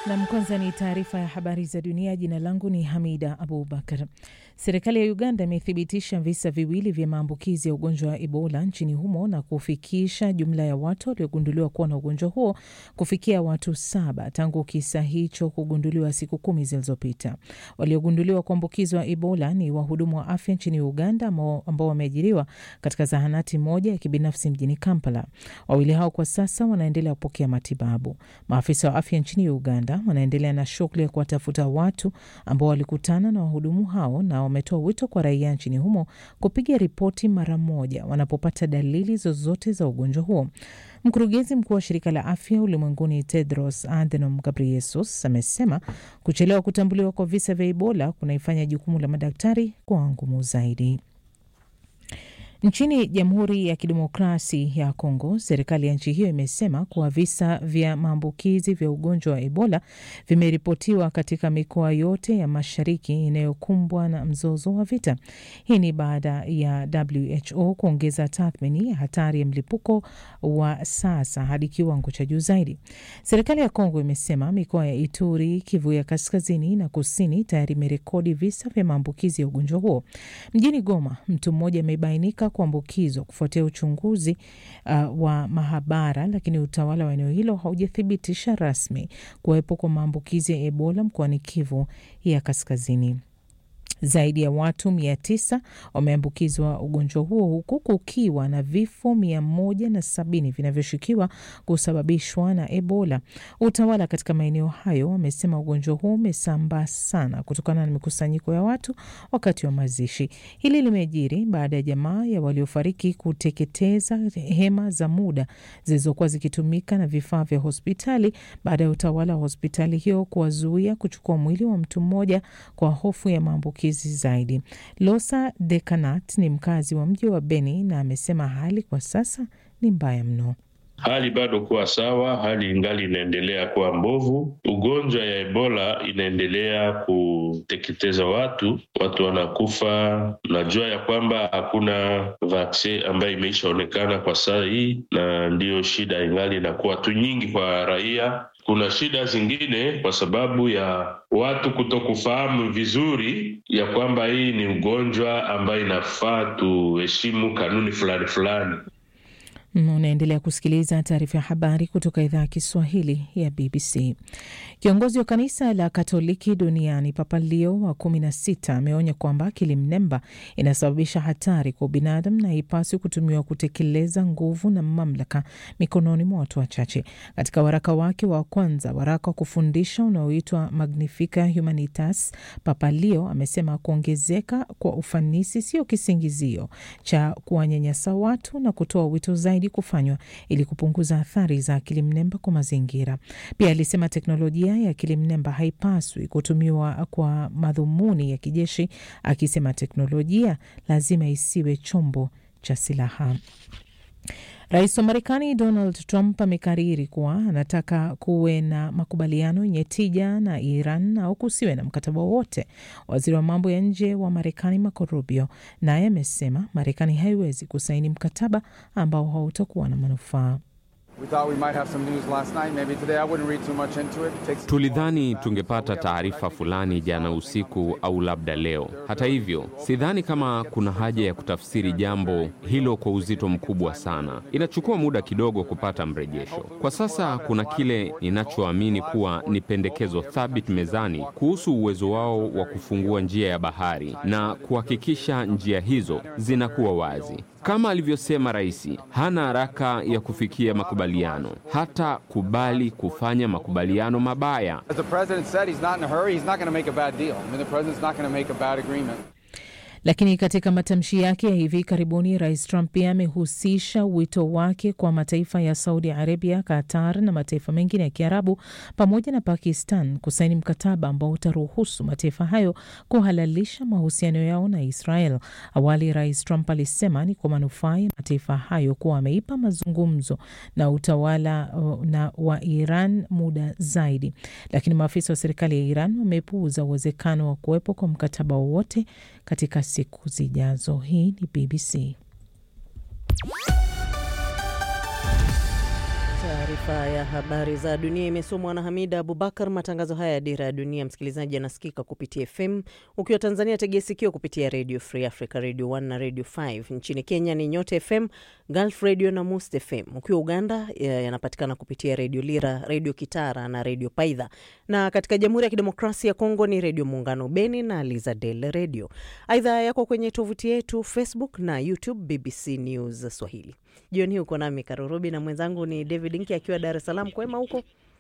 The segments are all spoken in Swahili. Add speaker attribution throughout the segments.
Speaker 1: Nam, kwanza ni taarifa ya habari za dunia. Jina langu ni Hamida Abubakar. Serikali ya Uganda imethibitisha visa viwili vya maambukizi ya ugonjwa wa Ebola nchini humo na kufikisha jumla ya watu waliogunduliwa kuwa na ugonjwa huo kufikia watu saba tangu kisa hicho kugunduliwa siku kumi zilizopita. Waliogunduliwa kuambukizwa Ebola ni wahudumu wa afya nchini Uganda ambao wameajiriwa katika zahanati moja ya kibinafsi mjini Kampala. Wawili hao kwa sasa wanaendelea kupokea matibabu. Maafisa wa afya nchini Uganda wanaendelea na shughuli ya kuwatafuta watu ambao walikutana na wahudumu hao na wametoa wito kwa raia nchini humo kupiga ripoti mara moja wanapopata dalili zozote za ugonjwa huo. Mkurugenzi mkuu wa shirika la afya ulimwenguni Tedros Adhanom Ghebreyesus amesema kuchelewa kutambuliwa kwa visa vya Ebola kunaifanya jukumu la madaktari kuwa ngumu zaidi. Nchini Jamhuri ya Kidemokrasi ya Kongo, serikali ya nchi hiyo imesema kuwa visa vya maambukizi vya ugonjwa wa Ebola vimeripotiwa katika mikoa yote ya mashariki inayokumbwa na mzozo wa vita. Hii ni baada ya WHO kuongeza tathmini ya hatari ya mlipuko wa sasa hadi kiwango cha juu zaidi. Serikali ya Kongo imesema mikoa ya Ituri, Kivu ya kaskazini na kusini tayari imerekodi visa vya maambukizi ya ugonjwa huo. Mjini Goma, mtu mmoja amebainika kuambukizwa kufuatia uchunguzi uh, wa mahabara, lakini utawala wa eneo hilo haujathibitisha rasmi kuwepo kwa maambukizi ya Ebola mkoani Kivu ya kaskazini. Zaidi ya watu mia tisa wameambukizwa ugonjwa huo huku kukiwa na vifo mia moja na sabini vinavyoshukiwa kusababishwa na Ebola. Utawala katika maeneo hayo wamesema ugonjwa huo umesambaa sana kutokana na mikusanyiko ya watu wakati wa mazishi. Hili limejiri baada ya jamaa ya waliofariki kuteketeza hema za muda zilizokuwa zikitumika na vifaa vya hospitali baada ya utawala wa hospitali hiyo kuwazuia kuchukua mwili wa mtu mmoja kwa hofu ya maambukizi zaidi. Losa Dekanat ni mkazi wa mji wa Beni na amesema hali kwa sasa ni mbaya mno.
Speaker 2: Hali bado kuwa sawa, hali ingali inaendelea kuwa mbovu. Ugonjwa ya Ebola inaendelea kuteketeza watu, watu wanakufa. Najua ya kwamba hakuna vaksin ambayo imeishaonekana kwa saa hii, na ndiyo shida ingali inakuwa tu nyingi kwa raia. Kuna shida zingine kwa sababu ya watu kutokufahamu vizuri ya kwamba hii ni ugonjwa ambayo inafaa tuheshimu kanuni fulani fulani.
Speaker 1: Unaendelea kusikiliza taarifa ya habari kutoka idhaa ya Kiswahili ya BBC. Kiongozi wa kanisa la Katoliki duniani Papa Leo wa kumi na sita ameonya kwamba akili mnemba inasababisha hatari kwa ubinadamu na haipaswi kutumiwa kutekeleza nguvu na mamlaka mikononi mwa watu wachache. Katika waraka wake wa kwanza, waraka wa kufundisha unaoitwa Magnifica Humanitas, Papa Leo amesema kuongezeka kwa ufanisi sio kisingizio cha kuwanyanyasa watu na kutoa wito zaidi kufanywa ili kupunguza athari za akili mnemba kwa mazingira. Pia alisema teknolojia ya akili mnemba haipaswi kutumiwa kwa madhumuni ya kijeshi, akisema teknolojia lazima isiwe chombo cha silaha. Rais wa Marekani Donald Trump amekariri kuwa anataka kuwe na makubaliano yenye tija na Iran au kusiwe na mkataba wowote. Waziri wa mambo ya nje wa Marekani Marco Rubio naye amesema Marekani haiwezi kusaini mkataba ambao hautakuwa na manufaa.
Speaker 3: Tulidhani tungepata taarifa fulani jana usiku au labda leo. Hata hivyo, sidhani kama kuna haja ya kutafsiri jambo hilo kwa uzito mkubwa sana. Inachukua muda kidogo kupata mrejesho. Kwa sasa kuna kile ninachoamini kuwa ni pendekezo thabiti mezani kuhusu uwezo wao wa kufungua njia ya bahari na kuhakikisha njia hizo zinakuwa wazi. Kama alivyosema rais, hana haraka ya kufikia makubaliano, hata kubali kufanya makubaliano mabaya.
Speaker 1: Lakini katika matamshi yake ya hivi karibuni, rais Trump pia amehusisha wito wake kwa mataifa ya Saudi Arabia, Qatar na mataifa mengine ya Kiarabu pamoja na Pakistan kusaini mkataba ambao utaruhusu mataifa hayo kuhalalisha mahusiano yao na Israel. Awali rais Trump alisema ni kwa manufaa ya mataifa hayo kuwa ameipa mazungumzo na utawala na wa Iran muda zaidi, lakini maafisa wa serikali ya Iran wamepuuza uwezekano wa kuwepo kwa mkataba wowote katika siku zijazo. Hii ni BBC.
Speaker 4: Taarifa ya habari za dunia imesomwa na Hamida Abubakar. Matangazo haya ya Dira ya Dunia, msikilizaji, anasikika kupitia FM. Ukiwa Tanzania, tegea sikio kupitia Radio Free Africa, Radio 1 na Radio 5. Nchini Kenya ni Nyota FM, Gulf Radio na Must FM. Ukiwa Uganda yanapatikana kupitia Radio Lira, Radio Kitara na Radio Paidha, na katika Jamhuri ya Kidemokrasia ya Kongo ni Radio Muungano Beni na Lizadel Radio. Aidha yako kwenye tovuti yetu Facebook na YouTube BBC News Swahili. Jioni hii uko nami Karurubi na mwenzangu ni David Nki akiwa Dar es Salaam. Kwema huko?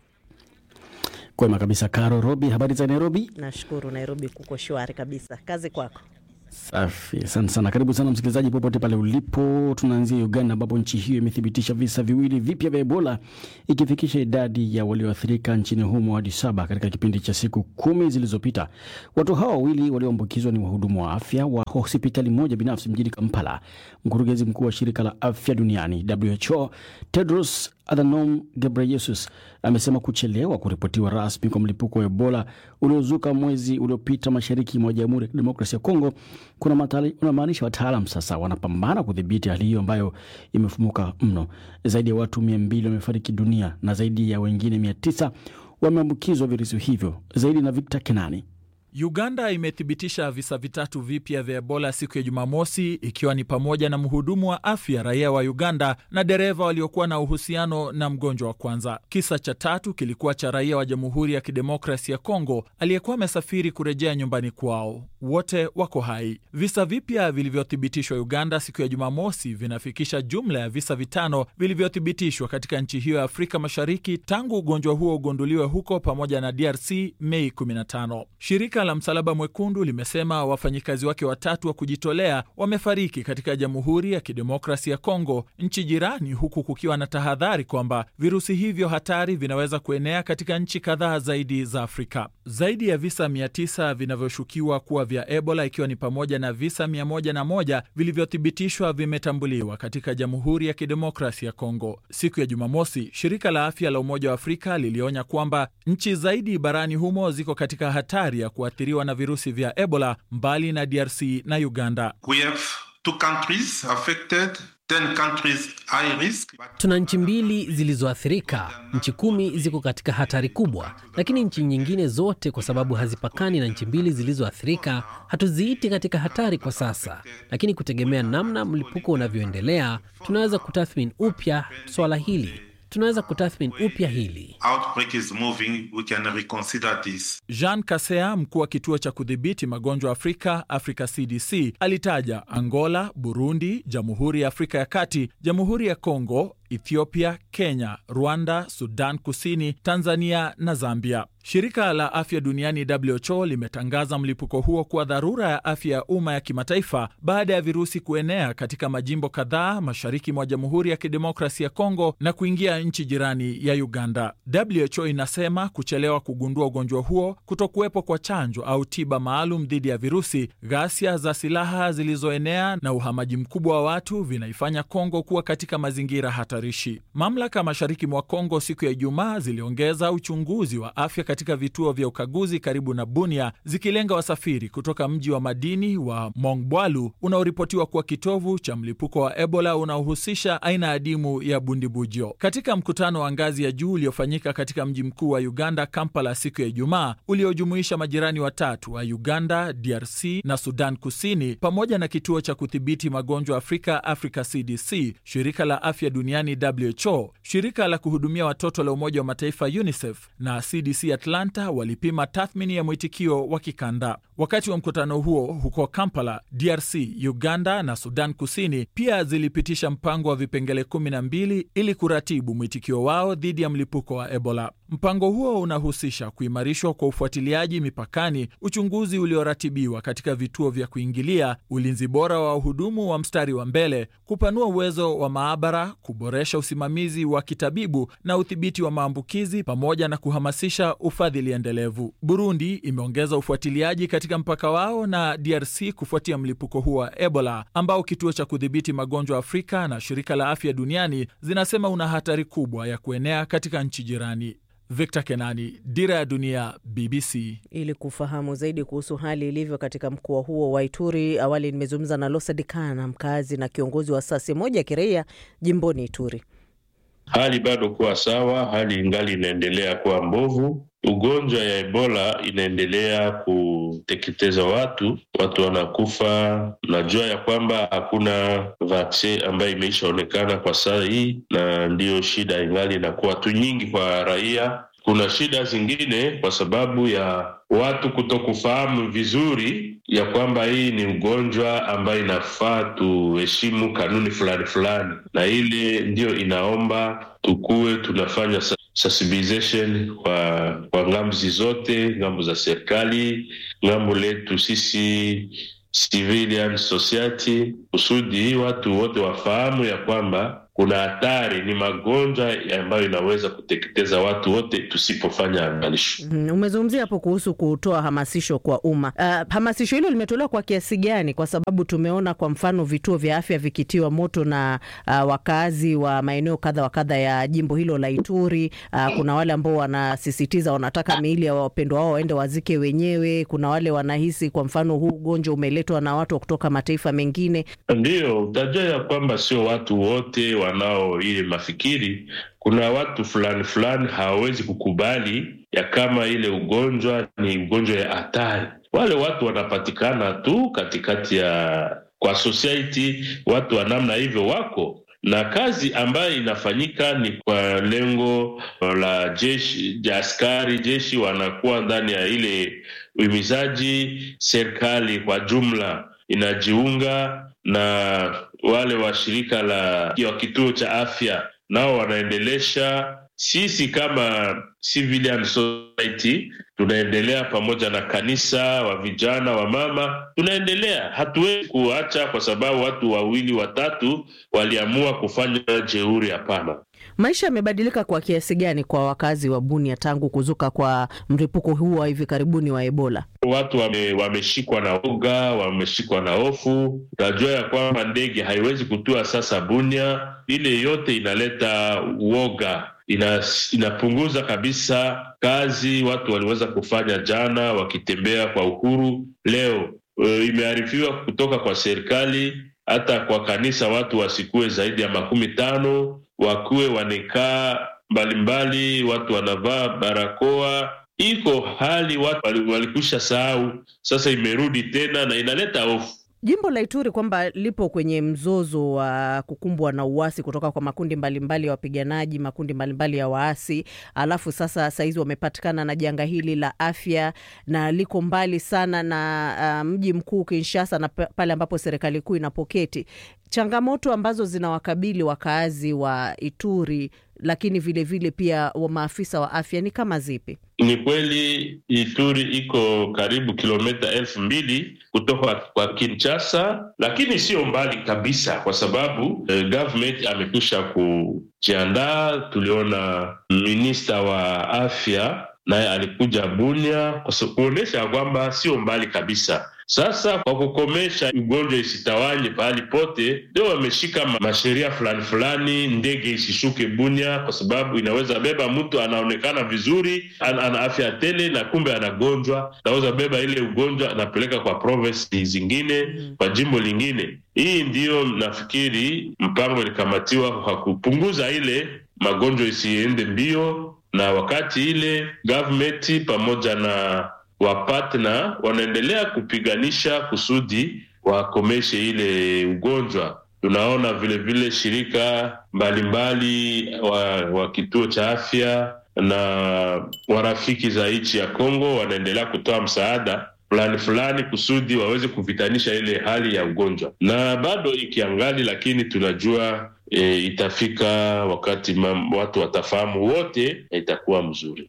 Speaker 5: Kwema kabisa, Karo Robi. Habari za Nairobi?
Speaker 4: Nashukuru, Nairobi kuko shwari kabisa. Kazi kwako.
Speaker 5: Safi, asante sana. Karibu sana msikilizaji, popote pale ulipo. Tunaanzia Uganda, ambapo nchi hiyo imethibitisha visa viwili vipya vya Ebola, ikifikisha idadi ya walioathirika nchini humo hadi saba katika kipindi cha siku kumi zilizopita. Watu hawa wawili walioambukizwa ni wahudumu wa afya wa hospitali moja binafsi mjini Kampala. Mkurugenzi mkuu wa shirika la afya duniani WHO Tedros Adhanom Ghebreyesus amesema kuchelewa kuripotiwa rasmi kwa mlipuko wa Ebola uliozuka mwezi uliopita mashariki mwa Jamhuri ya Kidemokrasia ya Kongo kunamaanisha wataalam sasa wanapambana kudhibiti hali hiyo ambayo imefumuka mno. Zaidi ya watu mia mbili wamefariki dunia na zaidi ya wengine mia tisa wameambukizwa virusi hivyo. Zaidi na Victor Kenani.
Speaker 6: Uganda imethibitisha visa vitatu vipya vya Ebola siku ya Jumamosi, ikiwa ni pamoja na mhudumu wa afya raia wa Uganda na dereva waliokuwa na uhusiano na mgonjwa wa kwanza. Kisa cha tatu kilikuwa cha raia wa Jamhuri ya Kidemokrasi ya Kongo aliyekuwa amesafiri kurejea nyumbani kwao. Wote wako hai. Visa vipya vilivyothibitishwa Uganda siku ya Jumamosi vinafikisha jumla ya visa vitano vilivyothibitishwa katika nchi hiyo ya Afrika Mashariki tangu ugonjwa huo ugunduliwe huko pamoja na DRC Mei 15. Shirika la Msalaba Mwekundu limesema wafanyikazi wake watatu wa kujitolea wamefariki katika Jamhuri ya Kidemokrasi ya Kongo, nchi jirani, huku kukiwa na tahadhari kwamba virusi hivyo hatari vinaweza kuenea katika nchi kadhaa zaidi za Afrika. Zaidi ya visa 900 vinavyoshukiwa kuwa vya Ebola, ikiwa ni pamoja na visa 101 vilivyothibitishwa vimetambuliwa katika Jamhuri ya Kidemokrasi ya Kongo. Siku ya Jumamosi, shirika la afya la Umoja wa Afrika lilionya kwamba nchi zaidi barani humo ziko katika hatari ya kuathiriwa na virusi vya Ebola mbali na DRC na Uganda.
Speaker 7: We have two countries affected, ten countries high risk.
Speaker 8: Tuna nchi mbili zilizoathirika, nchi kumi ziko katika hatari kubwa, lakini nchi nyingine zote, kwa sababu hazipakani na nchi mbili zilizoathirika, hatuziiti katika hatari kwa sasa, lakini kutegemea namna mlipuko unavyoendelea, tunaweza kutathmini upya swala hili tunaweza kutathmini upya hili.
Speaker 6: Jean Kasea, mkuu wa kituo cha kudhibiti magonjwa Afrika, Africa CDC, alitaja Angola, Burundi, Jamhuri ya Afrika ya Kati, Jamhuri ya Kongo, Ethiopia, Kenya, Rwanda, Sudan Kusini, Tanzania na Zambia. Shirika la afya duniani WHO limetangaza mlipuko huo kuwa dharura ya afya ya umma ya kimataifa baada ya virusi kuenea katika majimbo kadhaa mashariki mwa Jamhuri ya Kidemokrasi ya Kongo na kuingia nchi jirani ya Uganda. WHO inasema kuchelewa kugundua ugonjwa huo, kutokuwepo kwa chanjo au tiba maalum dhidi ya virusi, ghasia za silaha zilizoenea na uhamaji mkubwa wa watu vinaifanya Kongo kuwa katika mazingira hatarishi. Mamlaka mashariki mwa Kongo siku ya Ijumaa ziliongeza uchunguzi wa afya katika vituo vya ukaguzi karibu na Bunia zikilenga wasafiri kutoka mji wa madini wa Mongbwalu unaoripotiwa kuwa kitovu cha mlipuko wa Ebola unaohusisha aina adimu ya bundibujo. Katika mkutano wa ngazi ya juu uliofanyika katika mji mkuu wa Uganda, Kampala, siku ya Ijumaa, uliojumuisha majirani watatu wa Uganda, DRC na Sudan Kusini, pamoja na kituo cha kudhibiti magonjwa Afrika, Africa CDC, shirika la afya duniani WHO, shirika la kuhudumia watoto la Umoja wa Mataifa UNICEF na CDC Atlanta walipima tathmini ya mwitikio wa kikanda. Wakati wa mkutano huo huko Kampala, DRC, Uganda na Sudan Kusini pia zilipitisha mpango wa vipengele 12 ili kuratibu mwitikio wao dhidi ya mlipuko wa Ebola. Mpango huo unahusisha kuimarishwa kwa ufuatiliaji mipakani, uchunguzi ulioratibiwa katika vituo vya kuingilia, ulinzi bora wa wahudumu wa mstari wa mbele, kupanua uwezo wa maabara, kuboresha usimamizi wa kitabibu na udhibiti wa maambukizi, pamoja na kuhamasisha ufadhili endelevu. Burundi imeongeza ufuatiliaji katika mpaka wao na DRC kufuatia mlipuko huo wa Ebola ambao kituo cha kudhibiti magonjwa Afrika na shirika la afya duniani zinasema una hatari kubwa ya kuenea katika nchi jirani. Victor Kenani, Dira ya Dunia, BBC.
Speaker 4: Ili kufahamu zaidi kuhusu hali ilivyo katika mkoa huo wa Ituri, awali nimezungumza na Losa Dikana, mkazi na kiongozi wa asasi moja ya kiraia jimboni Ituri.
Speaker 2: hali bado kuwa sawa, hali ingali inaendelea kuwa mbovu. Ugonjwa ya Ebola inaendelea kuteketeza watu, watu wanakufa. Najua ya kwamba hakuna vaksin ambayo imeishaonekana kwa saa hii, na ndiyo shida ingali inakuwa tu nyingi kwa raia. Kuna shida zingine kwa sababu ya watu kutokufahamu vizuri ya kwamba hii ni ugonjwa ambayo inafaa tuheshimu kanuni fulani fulani, na ile ndiyo inaomba tukuwe tunafanya sensibilization kwa kwa ngamzi zote, ngambo za serikali, ngambo letu sisi civilian society, kusudi watu wote wafahamu ya kwamba kuna hatari, ni magonjwa ambayo inaweza kuteketeza watu wote tusipofanya angalisho.
Speaker 4: Mm, umezungumzia hapo kuhusu kutoa hamasisho kwa umma. Uh, hamasisho hilo limetolewa kwa kiasi gani? Kwa sababu tumeona kwa mfano vituo vya afya vikitiwa moto na uh, wakazi wa maeneo kadha wa kadha ya jimbo hilo la Ituri. Uh, kuna wale ambao wanasisitiza wanataka miili ya wapendwa wao waende wazike wenyewe. Kuna wale wanahisi kwa mfano huu ugonjwa umeletwa na watu kutoka mataifa mengine.
Speaker 2: Ndiyo, utajua ya kwamba sio watu wote wanao ile mafikiri. Kuna watu fulani fulani hawawezi kukubali ya kama ile ugonjwa ni ugonjwa ya hatari. Wale watu wanapatikana tu katikati ya kwa society, watu wa namna hivyo wako na kazi ambayo inafanyika ni kwa lengo la jeshi ja askari jeshi wanakuwa ndani ya ile uhimizaji. Serikali kwa jumla inajiunga na wale wa shirika la wa kituo cha afya nao wanaendelesha. Sisi kama civilian society tunaendelea pamoja na kanisa wa vijana wa mama, tunaendelea. Hatuwezi kuacha kwa sababu watu wawili watatu waliamua kufanya jeuri. Hapana.
Speaker 4: Maisha yamebadilika kwa kiasi gani kwa wakazi wa Bunia tangu kuzuka kwa mlipuko huu wa hivi karibuni wa Ebola?
Speaker 2: Watu wame, wameshikwa na uga, wameshikwa na hofu. Unajua ya kwamba ndege haiwezi kutua sasa Bunia. Ile yote inaleta uoga, ina, inapunguza kabisa kazi watu waliweza kufanya jana wakitembea kwa uhuru. Leo e, imearifiwa kutoka kwa serikali hata kwa kanisa watu wasikue zaidi ya makumi tano wakuwe wanekaa mbalimbali, watu wanavaa barakoa. Iko hali watu walikwisha sahau, sasa imerudi tena na inaleta hofu.
Speaker 4: Jimbo la Ituri kwamba lipo kwenye mzozo wa kukumbwa na uasi kutoka kwa makundi mbalimbali ya wapiganaji, makundi mbalimbali ya waasi, alafu sasa sahizi wamepatikana na janga hili la afya na liko mbali sana na uh, mji mkuu Kinshasa na pale ambapo serikali kuu inapoketi. Changamoto ambazo zinawakabili wakaazi wa Ituri lakini vilevile vile pia wa maafisa wa afya ni kama zipi?
Speaker 2: Ni kweli Ituri iko karibu kilomita elfu mbili kutoka kwa Kinshasa, lakini sio mbali kabisa, kwa sababu eh, government amekwisha kujiandaa. Tuliona minista wa afya naye alikuja Bunia kuonyesha kwamba sio mbali kabisa. Sasa kwa kukomesha ugonjwa isitawanye pahali pote, ndio wameshika masheria fulani fulani, ndege isishuke Bunia kwa sababu inaweza beba mtu anaonekana vizuri, an, ana afya tele na kumbe anagonjwa, naweza beba ile ugonjwa anapeleka kwa province zingine, kwa jimbo lingine. Hii ndiyo nafikiri mpango ilikamatiwa kwa kupunguza ile magonjwa isiende mbio, na wakati ile government pamoja na wapatna wanaendelea kupiganisha kusudi wakomeshe ile ugonjwa. Tunaona vilevile vile shirika mbalimbali mbali wa, wa kituo cha afya na warafiki za nchi ya Kongo wanaendelea kutoa msaada fulani fulani kusudi waweze kuvitanisha ile hali ya ugonjwa, na bado ikiangali, lakini tunajua e, itafika wakati mam, watu watafahamu wote na itakuwa mzuri.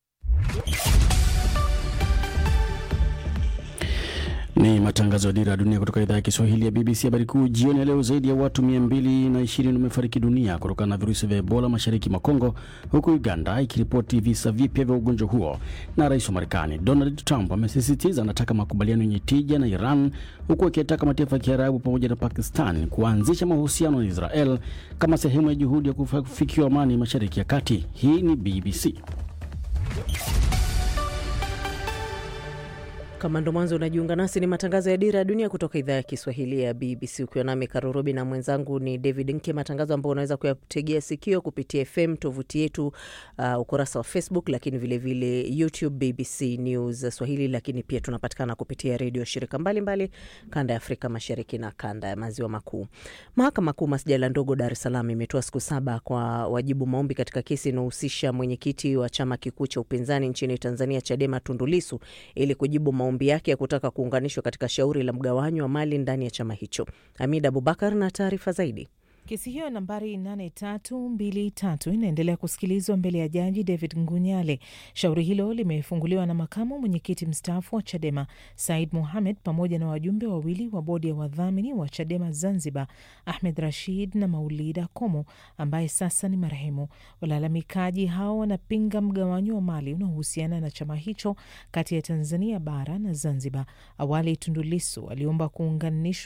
Speaker 5: Ni matangazo ya Dira ya Dunia kutoka idhaa ya Kiswahili ya BBC. Habari kuu jioni ya leo, zaidi ya watu mia mbili na ishirini wamefariki dunia kutokana na virusi vya Ebola mashariki mwa Kongo, huku Uganda ikiripoti visa vipya vya ugonjwa huo. Na rais wa Marekani Donald Trump amesisitiza anataka makubaliano yenye tija na Iran, huku akiyataka mataifa ya Kiarabu pamoja na Pakistan kuanzisha mahusiano na Israel kama sehemu ya juhudi ya kufikiwa amani mashariki ya kati. Hii ni BBC.
Speaker 4: Kama ndo mwanzo unajiunga nasi, ni matangazo ya Dira ya Dunia kutoka idhaa ya Kiswahili ya BBC, ukiwa nami Karurobi na mwenzangu ni David Nke, matangazo ambayo unaweza kuyategea sikio kupitia FM, tovuti yetu, uh, ukurasa wa Facebook, lakini vilevile vile YouTube BBC News Swahili, lakini pia tunapatikana kupitia redio shirika mbalimbali kanda ya Afrika Mashariki na kanda ya Maziwa Makuu. Mahakama Kuu masjala ndogo Dar es Salaam imetoa siku saba kwa wajibu maombi katika kesi inayohusisha mwenyekiti wa chama kikuu cha upinzani nchini Tanzania Chadema Tundu Lissu ili kujibu maombi yake ya kutaka kuunganishwa katika shauri la mgawanyo wa mali ndani ya chama hicho. Hamid Abubakar na taarifa zaidi.
Speaker 1: Kesi hiyo nambari 8323 inaendelea kusikilizwa mbele ya jaji David Ngunyale. Shauri hilo limefunguliwa na makamu mwenyekiti mstaafu wa Chadema Said Mohamed pamoja na wajumbe wawili wa bodi ya wadhamini wa Chadema Zanzibar, Ahmed Rashid na Maulida Komo ambaye sasa ni marehemu. Walalamikaji hao wanapinga mgawanyo wa mali unaohusiana na chama hicho kati ya Tanzania bara na Zanzibar. Awali Tundu Lissu aliomba kuunganishwa